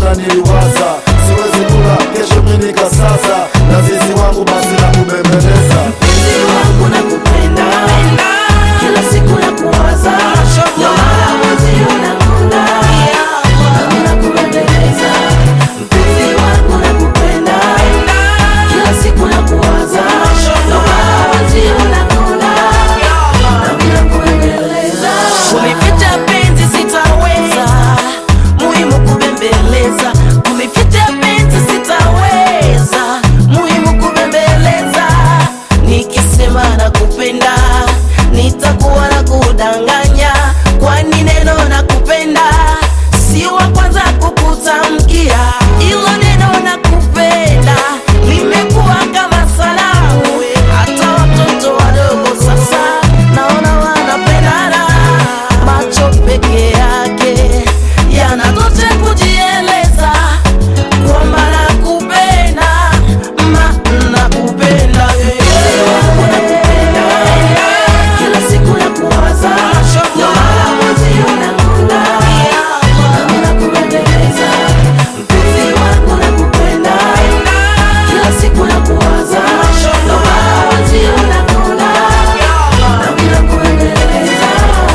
jana niliwaza siwezi kula kesho minika sasa na zizi wangu basi na kubembeleza Mpenzi wangu nakupenda, kila siku nakuwaza, ndio maana mwenzio nakuna, nami nakubembeleza. Mpenzi wangu nakupenda, kila siku nakuwaza, ndio maana mwenzio nakuna, nami nakubembeleza. Kulificha penzi sitaweza, muhimu kubembeleza. Kulificha penzi sitaweza, muhimu kubembeleza. Nikisema nakupenda, nitakuwa na kudanganya, kwani neno nakupenda si wa kwanza kukutamkia. Ilo neno nakupenda limekuwa kama salamu, hata watoto wadogo sasa naona wanapendana. Macho peke yake yanatosha kujieleza kwamba nakupenda, ma nakupenda nakupenda, kila siku nakuwaza, ndio maana mwenzio nakuna, nami nakubembeleza. Mpenzi wangu nakupenda, kila siku nakuwaza, ndio maana mwenzio nakuna, nami nakubembeleza.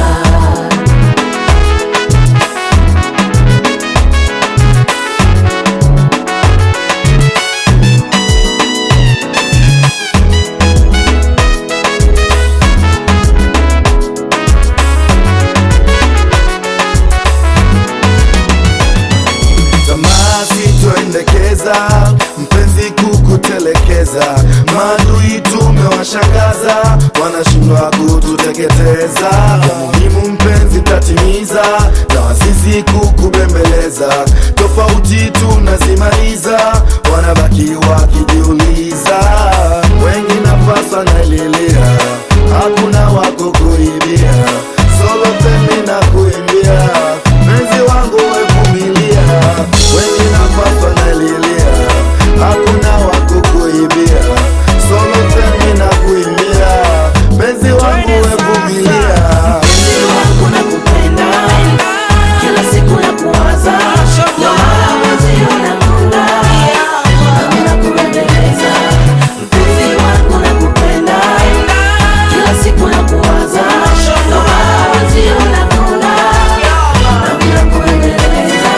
tamaa sitoendekeza mpenzi kukutelekeza maadui tumewashangaza wanashindwa kututeketeza ya muhimu mpenzi tatimiza na wasisi kukubembeleza tofauti tunazimaliza wanabaki wakijiuliza wengi nafasa naililia hakuna wako kuibia solo femi na kuimbia mpenzi wangu wevumilia wengi nafasa nalilia hakuna wako kuibia solo femi na kuimbia mpenzi wangu wevumilia Mpenzi wangu nakupenda, kila siku nakuwaza, ndio maana mwenzio nakuna, nami nakubembeleza. Mpenzi wangu nakupenda, kila siku nakuwaza, ndio maana mwenzio nakuna, nami nakubembeleza.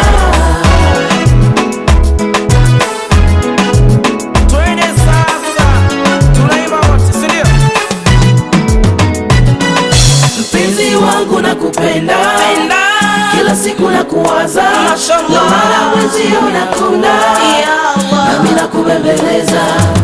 Twende sasa, tunaimba wote, si ndio? Mpenzi wangu nakupenda, kila siku nakuwaza, ndio maana mwenzio nakuna, nami nakubembeleza.